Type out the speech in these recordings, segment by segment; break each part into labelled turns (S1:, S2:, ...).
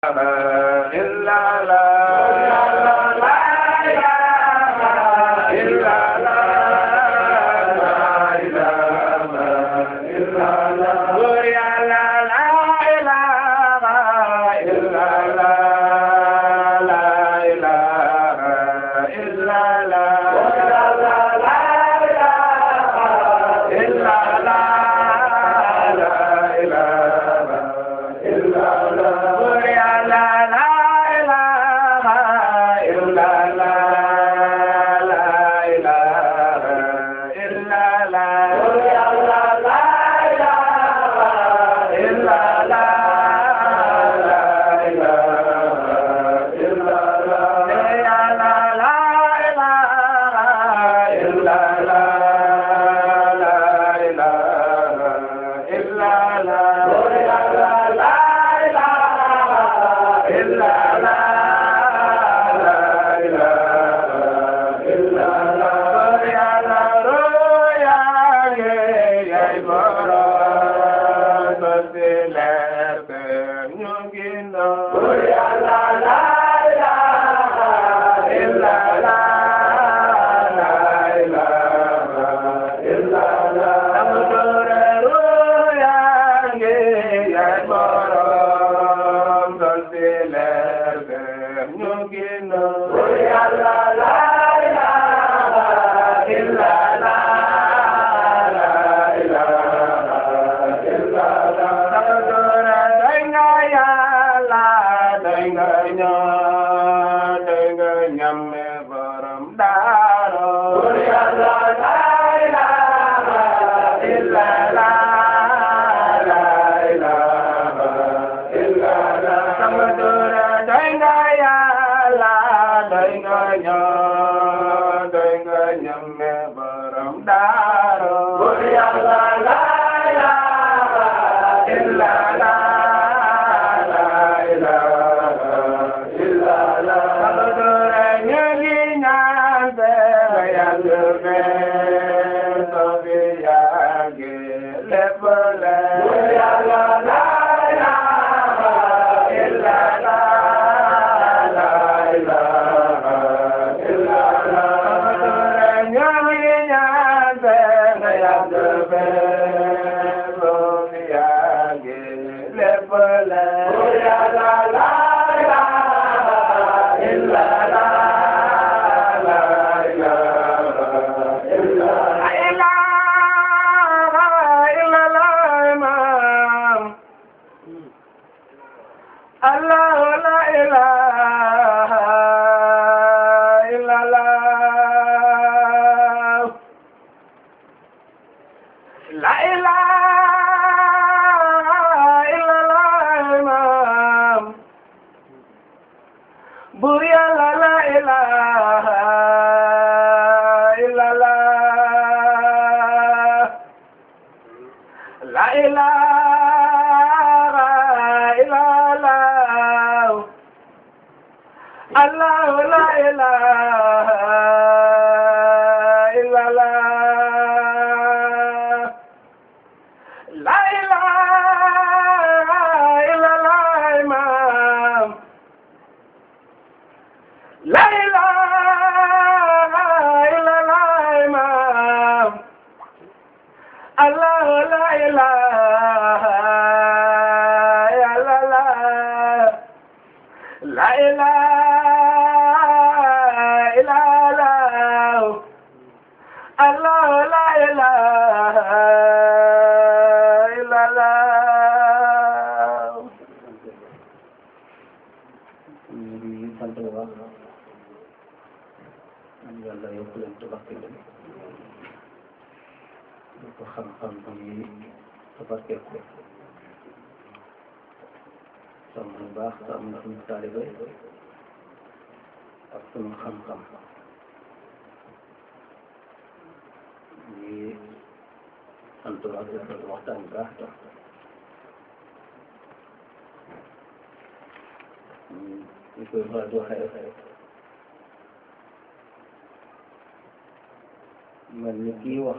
S1: mel ni kii wax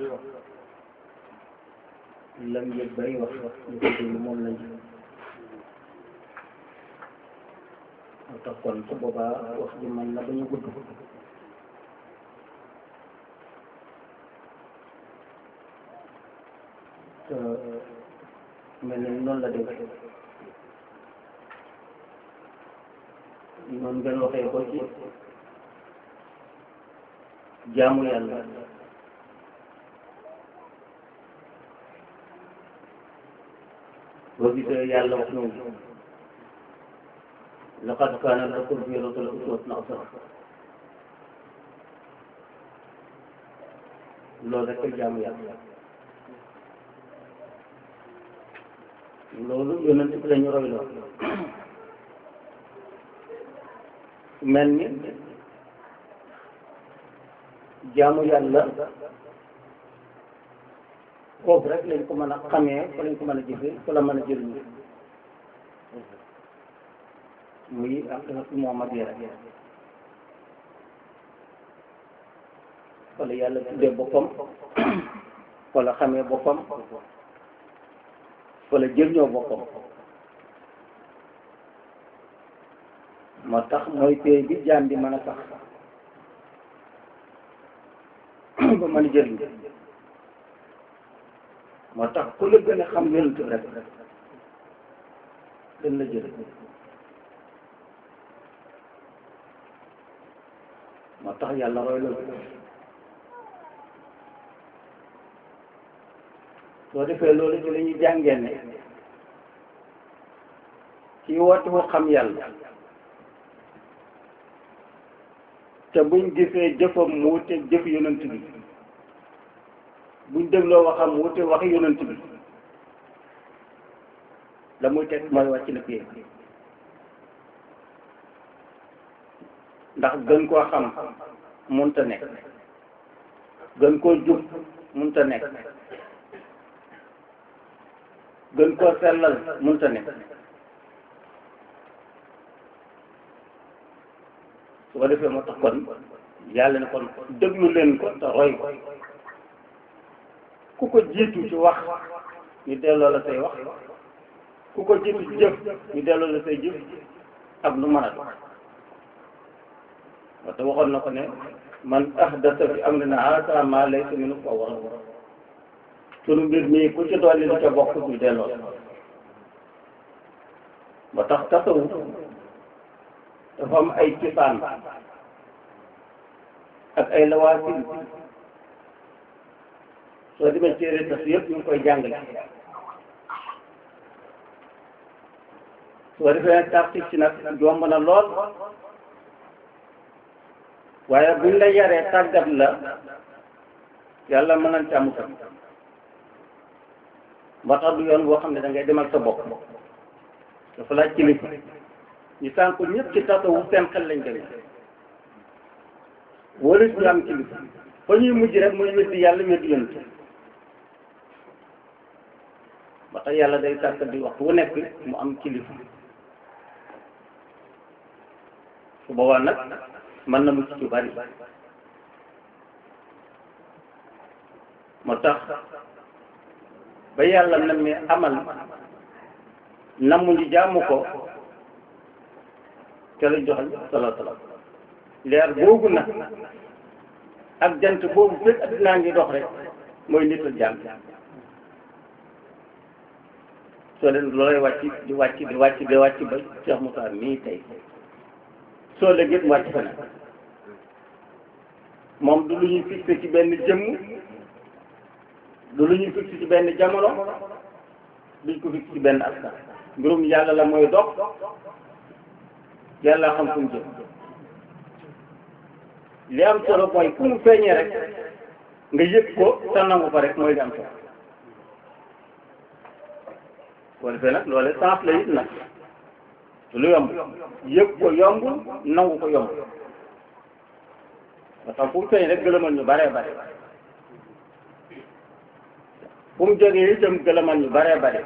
S1: lam yëg bay wax ñu ko déglu moom lañ moo tax kon su boobaa wax ji mën na ba ñu gudd te mel ni noonu la def noonu ngeen waxee ko ci jaamu yàlla boo gisee yàlla wax noonu laqad kaana lakum fii rasuulillaahi uswatun hasana loolu rek jaamu yàlla loolu yonent bi la ñu roy loo mel ni jaamu yàlla foofu rek lañ ko mën a xamee fa lañ ko mën a jëfee fa la mën a jëriñu muy aqidatu muhammadiyya rek fa la yàlla tuddee boppam fa la xamee boppam fa la jëriñoo boppam moo tax mooy pay bi jaam bi mën a sax ba mën a jëriñ moo tax ku la gën a xam yonent bi rek gën la jëriñ moo tax yàlla roy loolu soo defee loolu ci la ñuy jàngee ne ci woote wu xam yàlla te buñ gisee jëfam mu wute jëf yonent bi buñ dégloo waxam mu wute waxi yonent bi la muy teg mooy wàcc na pie ndax gën koo xam munta nekk gën koo jub munta nekk gën koo sellal munta nekk su ko defee moo tax kon yàlla ne kon déglu leen ko te roy ko ku ko jiitu ci wax ñu delloo la say wax ku ko jiitu ci jëf ñu delloo la say jëf ak lu mën a doon wate waxoon na ko ne man ahdasa fi amrina haasa maa laysa minhu fa war sunu mbir mii ku ci dolli lu ca bokk ñu delloo ba tax tasawuf dafa am ay cosaan ak ay lawaasin soo demee téere tas yëpp ñu ngi koy jàngale soo defee nag tafsir ci nag jomb na lool waaye buñ la yaree tàggat la yàlla mën nañ ci am tam ba tax du yoon boo xam ne da ngay demal sa bopp dafa laaj kilifa ñu sànq ñëpp ci tasawuf seen xel lañ demee wala ñu am kilifa fa ñuy mujj rek muy weddi yàlla weddi yonent ba tax yàlla day sàkk di waxtu wu nekk mu am kilifa su boobaa nag mën na mucc ci bari moo tax ba yàlla na mi amal namu ñu jaamu ko te la joxal salaa salaam leer boobu nag ak jant boobu fekk addinaa ngi dox rek mooy nit ak jaam soo leen loolay wàcc di wàcc di wàcc di wàcc ba Cheikh Moussa mii tey soo la gét wàcc fa nag moom du lu ñuy fixé ci benn jëmm du lu ñuy fixé ci benn jamono duñ ko fixé ci benn askan mbirum yàlla la mooy dox yàlla xam fu mu jëm li am solo mooy fu mu feeñee rek nga yëg ko te nangu ko rek mooy li am solo boo defee nag loole sens la it nag lu yomb yëg ko yomb nangu ko yomb ba tax fu mu feeñ rek gëlëmal ñu baree bare fu mu jógee itam gëlëmal ñu baree bare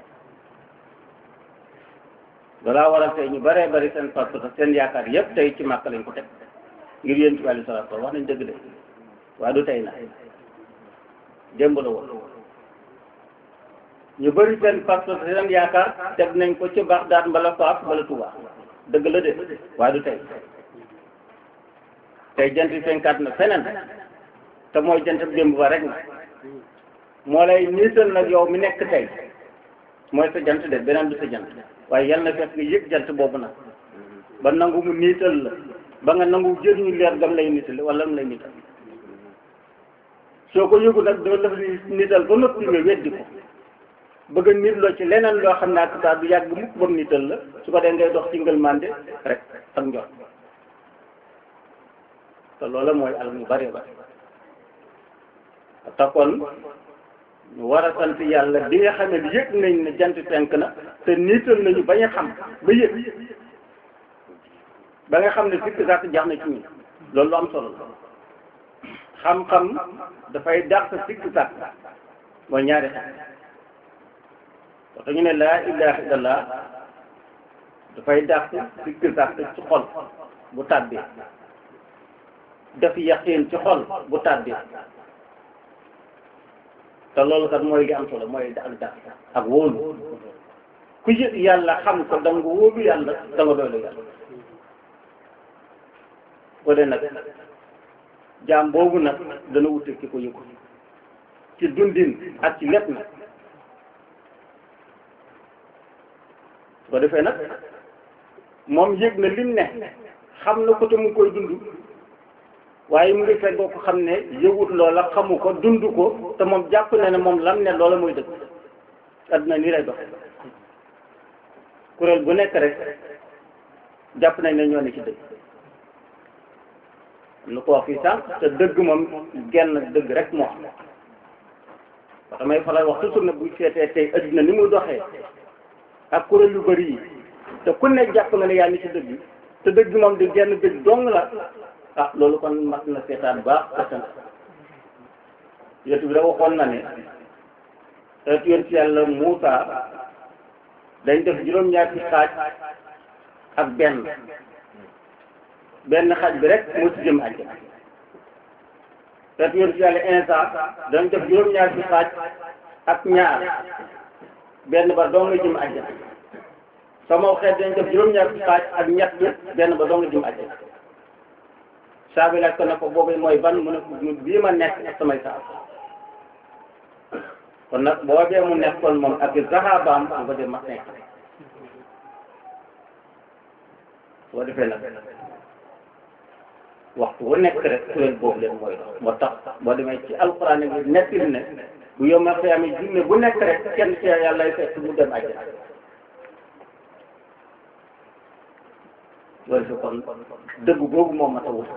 S1: dalaa waral tey ñu baree bari seen parce que seen yaakaar yëpp tey ci màkk lañ ko teg ngir yéen ci wàllu salaat wax nañ dëgg de waaye du tey na démb la woon ñu bëri seen parce que seen yaakaar teg nañ ko ci Bagdad mbala Faas mbala Touba dëgg la de waaye du tey tey jant bi fenkaat na feneen te mooy jant bi démb ba rek na moo lay niital nag yow mi nekk tey mooy sa jant de beneen du sa jant waaye yal na fekk nga yëg jant boobu nag ba nangu mu niital la ba nga nangu jëriñu leer gam lay niital wala mu lay niital soo ko yëgu nag doo def niital ba noppi nga weddi ko bëgg a nit loo ci leneen loo xam ne ak saa du yàgg mukk ba mu niital la su ko dee ngay dox ci ngëlmande rek ak njot te loola mooy alal mu bari bari te kon ñu war a sant yàlla bi nga xam ne yëg nañ ne jant fenk na te niital nañu bañ a xam ba yëg ba nga xam ne sikk sàkk jax na ci ñun loolu lu am solo la xam-xam dafay dàq sikk sàkk mooy ñaari xam waxta ñu ne laa ilaha illallah dafay dàq sikk sàkk ci xol bu tàbbee def yaqiin ci xol bu tàbbee te loolu kat mooy li am solo mooy ak dàq ak wóolu ku yëg yàlla xam ko da nga wóolu yàlla da nga doylu yàlla ko de nag jaam boobu nag dana wute ki ko yëgu ci dundin ak ci lépp nag su ko defee nag moom yëg na lim ne xam na ko te mu koy dund waaye mu ngi feggoo ko xam ne yëgut loola xamu ko dund ko te moom jàpp na ne moom lam ne loola mooy dëgg adduna nii lay doxe kuréel bu nekk rek jàpp nañ ne ñoo ne ci dëgg am na ko wax fii sànq te dëgg moom genn dëgg rek moo am wax damay faral wax toujours ne buy seetee tey adduna ni muy doxee ak kuréel yu bëri yi te ku ne jàpp nga ne yaa ni ci dëgg te dëgg moom di genn dëgg dong la ah loolu kon mat na seetaan baax seetaan yonent bi da waxoon na ne xeetu yonent yàlla Muusa dañ def juróom-ñaar ci xaaj ak benn benn xaaj bi rek moo ci jëm àjjana xeetu yonent yàlla Iisaa dañ def juróom-ñaar ci xaaj ak ñaar benn ba doo nga jëm àjjana sama xeet dañ def juróom-ñaar ci xaaj ak ñett benn ba doo nga jëm àjjana saa bi laaj ko ne ko boobu mooy ban mu ne ko bii ma nekk ak samay saa kon nag boo dee mu nekkoon moom ak saxaabaam bu ko dee ma nekk boo defee nag waxtu wu nekk rek kuréel boobu leen mooy dox moo tax boo demee ci alxuraan bi nettali ne bu yomal xiyaama junne bu nekk rek kenn ci yàlla lay fekk mu dem àjjana loolu fi kon dëgg boobu moom ma tawut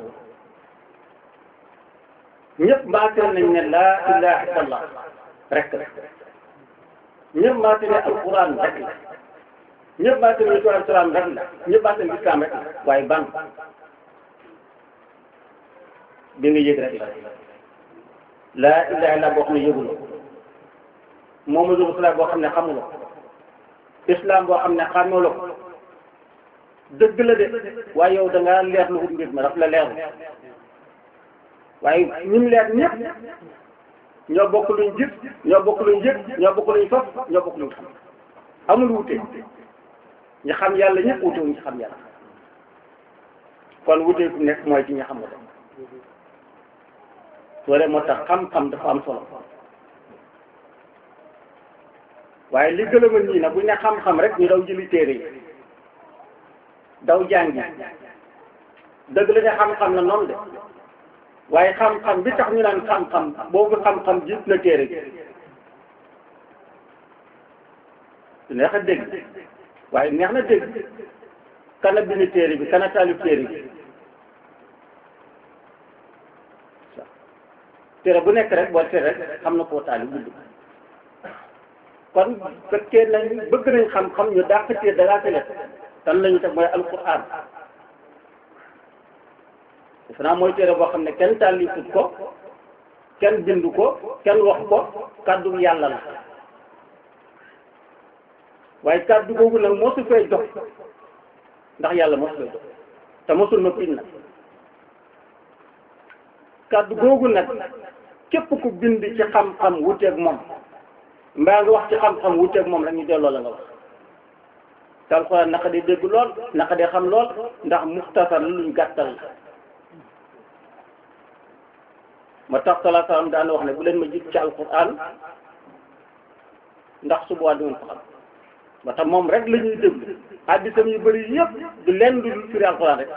S1: ñëpp maateel nañ ne laa ilaha illallah rek la ñëpp maateel ne alquran rek la ñëpp maateel ne tuwal salaam rek la ñëpp maateel ne islam rek la waaye ban bi nga yëg rek la laa ilaha illallah boo xam ne yëguloo Muhammadu Rasulullah boo xam ne xamuloo islam boo xam ne xamuloo ko dëgg la de waaye yow da ngaa leer lu wut mbir ma daf la leerul waaye ñim leer ñëpp ñoo bokk luñ gis ñoo bokk luñ yëg ñoo bokk luñ faf ñoo bokk luñ xam amul wute ñi xam yàlla ñëpp wute wuñ ci xam yàlla kon wute fu nekk mooy ci ñi xamul loolu moo tax xam-xam dafa am solo waaye li gëlëma ñii nag buñ ne xam-xam rek ñu daw jëli téere yi daw jàngi dëgg la ne xam-xam na noonu de waaye xam-xam bi tax ñu naan xam-xam boobu xam-xam jiit na téere gi neex a dégg waaye neex na dégg kana bind téere bi kana taalif téere bi téere bu nekk rek boo téere rek xam na koo taalif bind kon fekkee nañ bëgg nañ xam-xam ñu dàq téere da ngaa tele tan lañu teg mooy alquran defe naa mooy téere boo xam ne kenn tàllifut ko kenn bindu ko kenn wax ko kàddu yàlla la waaye kàddu googu nag mosu fay dox ndax yàlla mosu fay dox te mosul na pin nag kàddu googu nag képp ku bind ci xam-xam wuteeg moom mbaa nga wax ci xam-xam wuteeg moom la ñu delloo la nga wax te alxuraan naka di dégg lool naka di xam lool ndax muxtasar la luñ gàttal la ma tax salaa salaam daan wax ne bu leen ma jig ci alxuraan ndax su boobaa du ngeen ko xam ba tax moom rek la ñuy déglu addisam yu bëri yëpp du leen du firi alxuraan rek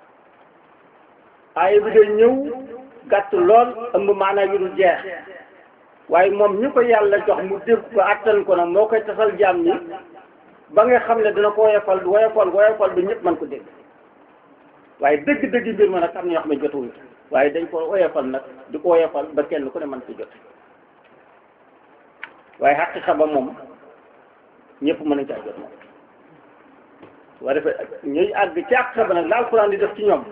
S1: aaya bi day ñëw gàtt lool ëmb maanaam yu dul jeex waaye moom ñu ko yàlla jox mu dégg ko attan ko nag moo koy tasal jaam ñi ba nga xam ne dina ko woyofal woyofal woyofal ba ñëpp mën ko dégg waaye dëgg-dëgg mbir ma nag am na ñoo xam ne jotuwuñ waaye dañ ko woyofal nag di ko woyofal ba kenn ku ne mën ko jot waaye xaqiqa ba moom ñëpp mën nañ caa jot moom waa defee ñuy àgg ci xaqiqa ba nag la alxuraan di def ci ñoom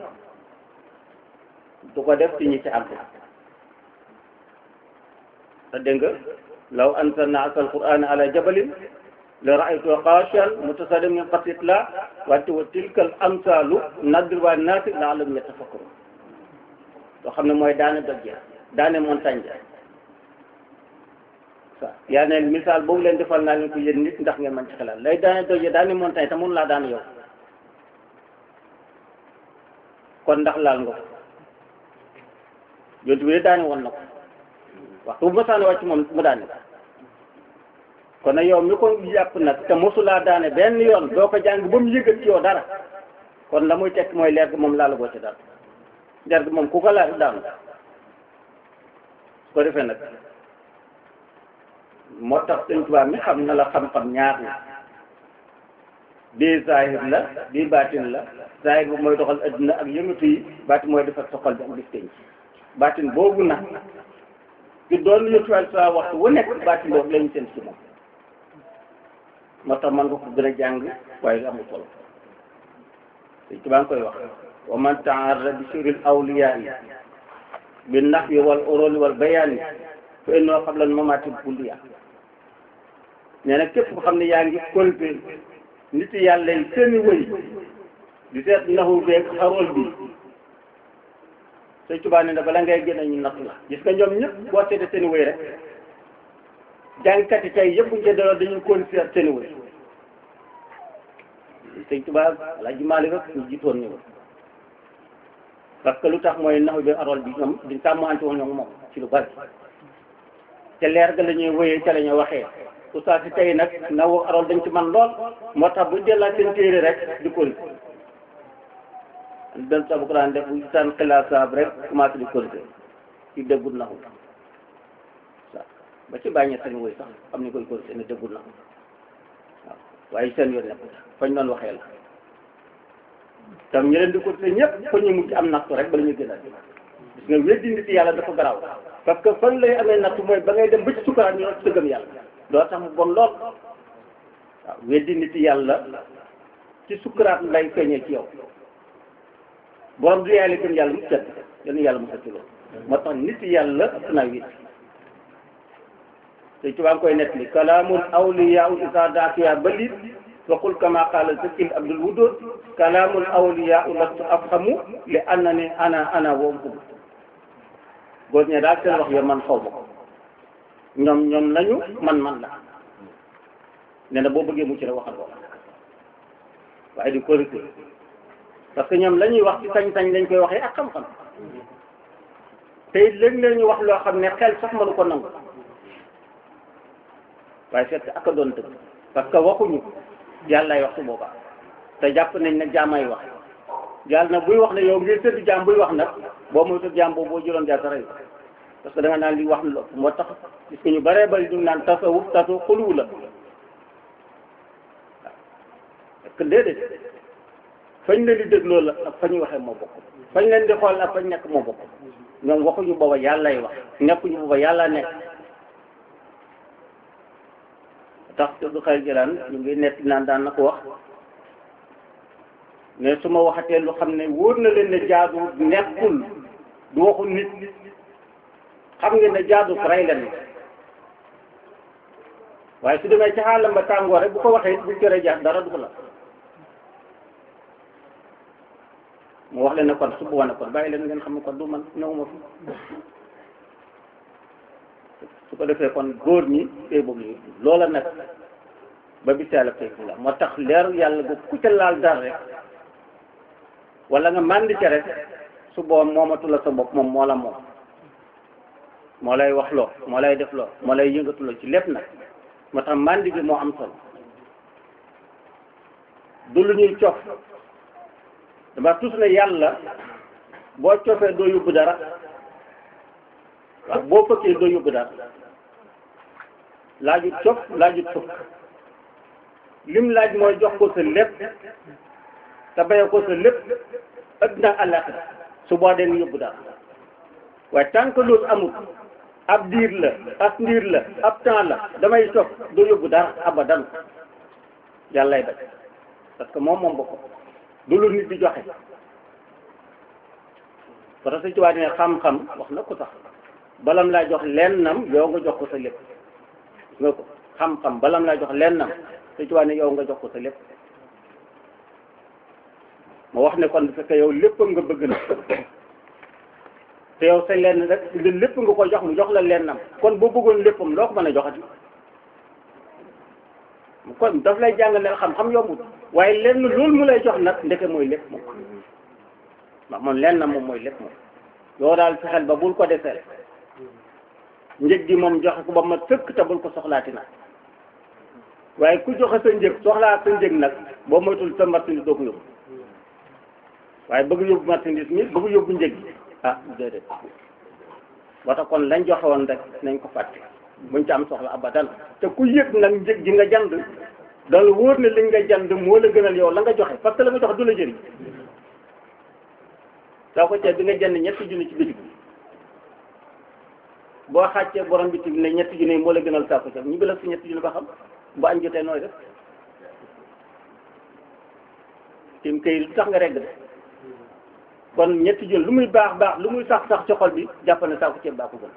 S1: du ko def ci ñi ci àgg te dégg nga law anzalna asal qur'ana ala jabalin la ra'aytu xaashi'an mutasaddian min xasyatillah wante wa tilkal amsaalu nadribuha linnaasi la'allahum yatafakkarun loo xam ne mooy daane doj ja daane montagne ja waaw yaa ne misaal boobu leen defal naa leen ko yéen nit ndax ngeen mën ci xalaat lay daane doj ja daane montagne te mënu laa daan yow kon ndax laal nga ko yontu bi daane woon na ko waxtu bu ma saane wàcc moom mu daane kon nag yow mi ko jàpp nag te mosulaa daane benn yoon doo ko jàng ba mu yëgal ci yow dara kon la muy tekk mooy leer gi moom laala goo ci dara leer gi moom ku ko laal daanu su ko defee nag moo tax sëñ Tuubaa mi xam na la xam-xam ñaar la bii zahir la bii baatin la zahir bu mooy doxal adduna ak yëngatu yi baatin mooy defar soxal bi ak bis tenc baatin boobu nag ci doon yëtuwaay sa waxtu wu nekk baatin boobu lañu seen ci moom moo tax man nga ko gën a jàng waaye amul solo te ci baa ngi koy wax wa man taarra bi sirril awliyaa yi bi nahwi wal uruli wal bayaani fa innoo qabla mamaati kulliya nee na képp ko xam ne yaa ngi kolpe nit yàlla yi seeni wëy di seet naxu beeg xarool bi sëñ Tuubaa ne na bala ngay gën a ñu natt la gis nga ñoom ñëpp boo seetee seeni wëy rek jàngkat yi tey yëpp ñu daloo dañuy kon seet seeni wëy sëñ Tuubaa Alaaji Maalik rek ñu jiitoon ñu parce que lu tax mooy naxu bi xarool bi ñoom di tàmmante woon ñoom moom ci lu bari te leer ga la ñuy wëyee ca la ñuy waxee oustaz si tey nag na wax arool dañ ci man lool moo tax bu dellaat seen téere rek di korité dan sa bu ko daan def bu saan xilaat saab rek commencé di korité ci déggul naxu waaw ba ci bàññee seen woy sax xam ni koy korité ne déggul naxu waaw waaye seen yoon nekk fañ doon waxee la tam ñu leen di korité ñëpp fa ñu mujj am nattu rek bala ñu gën a gis nga weddi nit yàlla dafa garaaw parce que fan lay amee nattu mooy ba ngay dem ba ci sukaraat ñu ci gëm yàlla doo tax mu bon lool waaw weddi nit yàlla ci sukaraat lay feeñee ci yow borom du yàlla gëm yàlla mu set yal na yàlla mu set ci loolu moo tax nit yàlla ëpp naa weddi te ci waa ngi koy nettali kalaamul awliyaa isa daakiya balit waqul kama qaala zakil abdul wudud kalaamul awliyaa lastu afhamu li annani ana ana wa hum góor ñe daal seen wax yo man xaw ma ko ñoom ñoom lañu man man la nee na boo bëggee mucc rek waxal ko waaye di korité parce que ñoom la ñuy wax ci sañ-sañ lañ koy waxee ak xam-xam te it léeg-léeg ñu wax loo xam ne xel sax mënu ko nangu waaye fekk ak a doon dëgg parce que waxuñu yàllaay wax su boobaa te jàpp nañ ne jaamay wax yàlla nag buy wax ne yow ngir tëdd jaam buy wax nag boo muy tëdd jaam boobu boo jëloon jaar sa rey parce que da nga naan li wax lu ëpp moo tax gis nga ñu bëree bëri ñu naan tasawuf tasu xuluwu la waaw parce que déedéet fañ leen di dégloo la ak fa ñuy waxee moo bokk fañ leen di xool ak fañ nekk moo bokk ñoom waxuñu booba yàllay wax nekkuñu booba yàlla nekk tax du xel jëlaan ñu ngi nett naan daan na ko wax mais su ma waxatee lu xam ne wóor na leen ne jaadu nekkul du waxu nit xam ngeen ne jaadu rey leen waaye su demee ci xaalam ba tàngoor rek bu ko waxee bu jëree jaar dara du ko la mu wax leen ne kon su boobaa ne kon bàyyi leen ngeen xam ne kon du man ñëwuma fi su ko defee kon góor ñi tey boobu loola nag ba bi seela fekk la moo tax leeru yàlla bu ku ca laal dara rek wala nga màndi ca rek su boobu moomatu la sa bopp moom moo la moom moo lay wax loo moo lay def loo moo lay yëngatu loo ci lépp nag moo tax màndi gi moo am solo du lu ñuy cof dama tus ne yàlla boo cofee doo yóbbu dara waaw boo fëkkee doo yóbbu dara laajut cof laajut fëkk lim laaj mooy jox ko sa lépp te baye ko sa lépp addina àllaaxira su boo dee yóbbu dara waaye tant que loolu amul ab diir la ab ndiir la ab temps la damay cof doo yóbbu dara abadan yàllay bañ parce que moom moom boppam du lu nit di joxe parce que ci waa ne xam-xam wax na ko sax balam laa jox lennam yow nga jox ko sa lépp nga ko xam-xam balam laa jox lennam te ci waa ne yow nga jox ko sa lépp ma wax ne kon bu fekkee yow léppam nga bëgg na te yow sa lenn rek lépp nga ko jox mu jox la lennam kon boo bëggoon léppam loo ko mën a joxati kon daf lay jàng ne xam-xam yombut waaye lenn loolu mu lay jox nag ndeke mooy lépp moom ndax moom lenn na moom mooy lépp moom yow daal fexeel ba bul ko deseel njëg gi moom joxe ko ba ma sëkk te bul ko soxlaati nag waaye ku joxe sa njëg soxlaa sa njëg nag boo moytul sa marchandise doo ko yóbbu waaye bëgg yóbbu marchandise mi bëgg yóbbu njëg gi ah déedéet ba tax kon lañ joxe woon rek nañ ko fàtte buñ ci am soxla abadan te ku yëg nag njëg gi nga jand dal wóor ne li nga jand moo la gënal yow la nga joxe parce que la nga joxe du la jëriñ saa ko ceeb bi nga jënd ñetti junni ci bitig bi boo xàccee borom bitig ne ñetti junni moo la gënal saa ko ceeb ñu gëlal si ñetti junni ba xam bu añ jotee nooy def tim kay lu tax nga regg de kon ñetti junni lu muy baax baax lu muy sax sax ci xol bi jàpp ne saa ko ceeb baa ko gën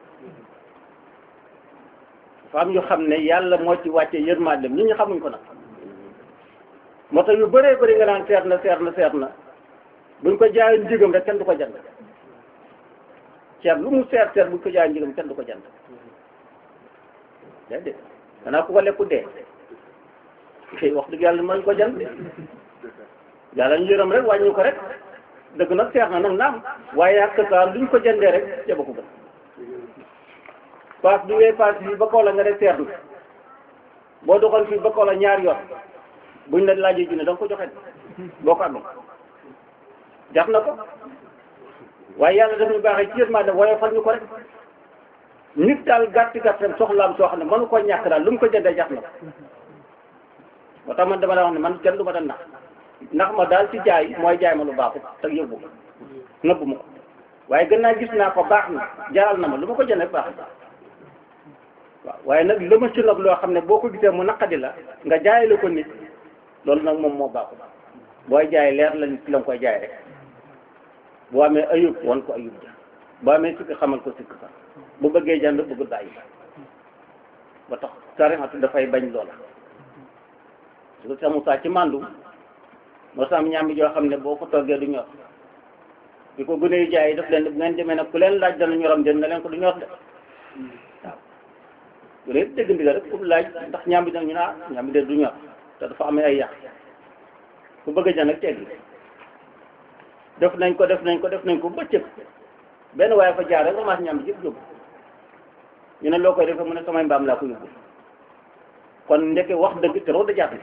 S1: dafa am ñu xam ne yàlla moo ci wàccee yërmande nit ñi xamuñ ko nag moo tax yu bëree bëri nga naan seet na seet na seet na buñ ko jaayoon njëgam rek kenn du ko jënd ceeb lu mu seet seet buñ ko jaayoon njëgam kenn du ko jënd déedéet danaa ku ko lekku dee kay wax dëgg yàlla mën ko jënd yàlla ñu yërëm rek wàññi ko rek dëgg nag seet na nag naam waaye ak saa luñ ko jëndee rek ceeba ko gën paas bi ngay paas fii ba kaw la nga def seet na boo doxoon fii ba kaw la ñaar yoon buñ la laajee junne da nga ko joxe boo ko amee jar na ko waaye yàlla daf ñu baaxee ci yërmande waaye fal ñu ko rek nit daal gàtti gàttam soxlaam soo xam ne mënu ko ñàkk daal lu mu ko jëndee jar na ko moo tax man dama la wax ne man kenn du ma da nax ndax ma daal ci jaay mooy jaay ma lu baaxut te yóbbu ko nëbbu ma ko waaye gën naa gis naa ko baax na jaral na ma lu ma ko jëndee baax na waaw waaye nag la ma ci nag loo xam ne boo ko gisee mu naqadi la nga jaayale ko nit loolu nag moom moo baaxul booy jaay leer la nit la nga koy jaay rek boo amee ayub wan ko ayub ja boo amee sikk xamal ko sikk sax bu bëggee jënd bëggul bàyyi ba tax sarixatu dafay bañ loola su ko samu saa ci màndu moo sam ñaam joo xam ne boo ko toggee du ñor bi ko gune yu jaay daf leen bu ngeen demee nag ku leen laaj dana ñoram den na leen ko du ñor de waaw gune yëpp dégg ndigal rek ku laaj ndax ñaam bi dana ñu naa ñaam bi de du ñor te dafa amee ay yàq ku bëgg a jënd ak teggi def nañ ko def nañ ko def nañ ko bëccëg benn waaye fa jaar rek ramasse ñam bi yëpp yóbbu ñu ne loo koy defee mu ne samay mbaam laa ko yóbbu kon ndeke wax dëgg te da jàpp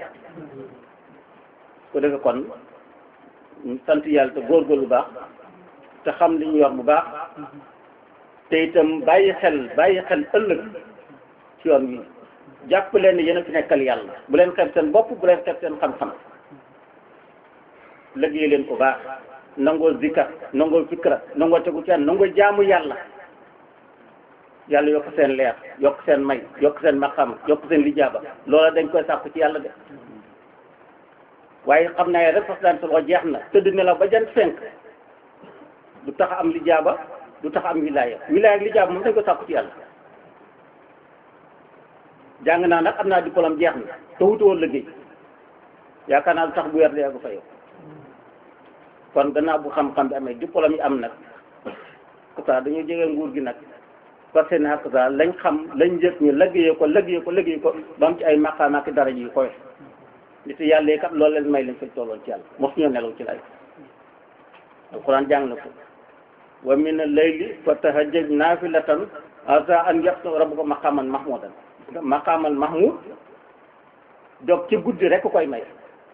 S1: ko defee kon sant yàlla te góorgóorlu bu baax te xam li ñu yor bu baax te itam bàyyi xel bàyyi xel ëllëg ci yoon wi jàpp leen ne yéen a fi nekkal yàlla bu leen xeeb seen bopp bu leen xeeb seen xam-xam liggéey leen ko baax nangoo zikar nangoo fikra nangoo tegu seen nangoo jaamu yàlla yàlla yokk seen leer yokk seen may yokk seen maqam yokk seen lijaaba loola dañ koy sàkku ci yàlla de waaye xam naa rek fas daan solo jeex na tëdd ne la ba jant fenk du tax am lijaaba du tax am wilaaya wilaaya ak lijaaba moom dañ koy sàkku ci yàlla jàng naa nag am naa diplôme jeex na te wutuwoon liggéey yaakaar naa du tax bu weer dee fa yow kon gannaaw bu xam-xam bi amee diplôme yi am nag kasa dañoo jege nguur gi nag parce que nag kasa lañ xam lañ yëg ñu liggéeyee ko liggéeyee ko liggéey ko ba am ci ay maqaam ak dara yu koy nit yàlla yi kat loolu leen may lañ fañ tolloon ci yàlla mos ñoo nelaw ci lay alquran jàng na ko wa min al-layli fatahajjad naafilatan asa an yabta rabbuka maqaman mahmudan maqamal mahmud donc ci guddi rek koy may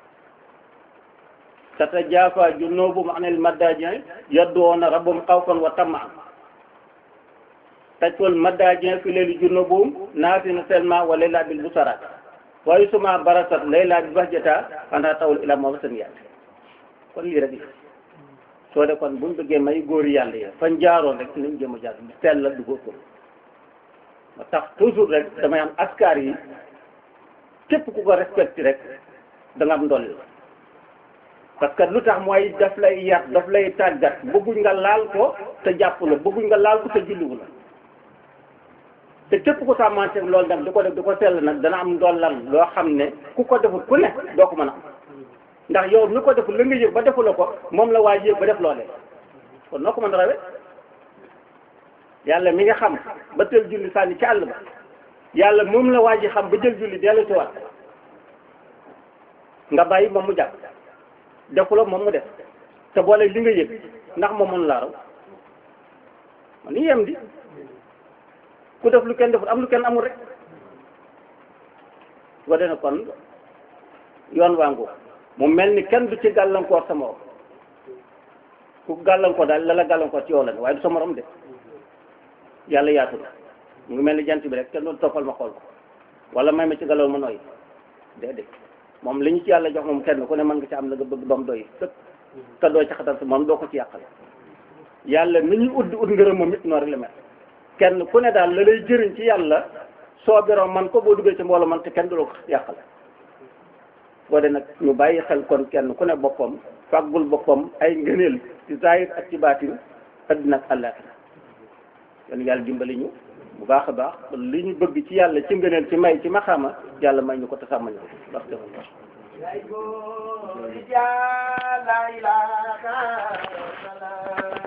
S1: tatajaafaa junuubuhum anil madaaji' yad'uuna rabbahum xawfan wa tamaan tajwal madaaji' fi layli junuubuhum naasiina seulement wa layla bil busaraat wa summa barasat layla bi bahjata anha tawul ila mawasan yaat kon lii rek soo de kon buñ bëggee may góori yàlla yi fañ jaaroon rek nañ jëm a jaar bi sell la du góor ma tax toujours rek damay am askar yi képp ku ko respecté rek da nga am ndolli parce que lu tax mooy daf lay yar daf lay tàggat bëgguñ nga laal ko te jàpp la bëgguñ nga laal ko te julliwu la te képp ku sàmmante loolu nag di ko def di ko sell nag dana am ndollal loo xam ne ku ko deful ku ne doo ko mën a am ndax yow mi ko deful la nga yëg ba defula ko moom la waay yëg ba def loolee kon noo ko mën a rawe yàlla mi nga xam ba tël julli sànni ci àll ba yàlla moom la waa ji xam ba jël julli dellu ci waat nga bàyyi moom mu jàpp defula moom mu def te boole li nga yëg ndax moom mën laa raw man ni yem di ku def lu kenn deful am lu kenn amul rek wa dena kon yoon waangu mu mel ni kenn du ci gàllankoor sa morom ku gàllankoor daal la la gàllankoor ci yow la ne waaye du sa morom de yàlla yaatu na mu ngi mel ni jant bi rek kenn doon toppal ma xool ko wala may ma ci galaw ma nooy déedéet moom li ñu ci yàlla jox moom kenn ku ne mën nga ci am la nga bëgg ba mu doy sëpp te doo ci xatal sa moom doo ko ci yàqal yàlla ni ñuy ut ut ngërëm moom it noonu rek la mel kenn ku ne daal la lay jëriñ ci yàlla soo beroo man ko boo duggee ci mbooloo man te kenn du la ko yàqal boo de nag ñu bàyyi xel kon kenn ku ne boppam fàggul boppam ay ngëneel ci zahir ak ci baatin addina ak àllaaxira kon yàlla dimbali ñu bu baax a baax li ñu bëgg ci yàlla ci ngëneel ci may ci maxaama yàlla may ñu ko te sàmmal ñu ko ndax defal ko
S2: la ilaha illallah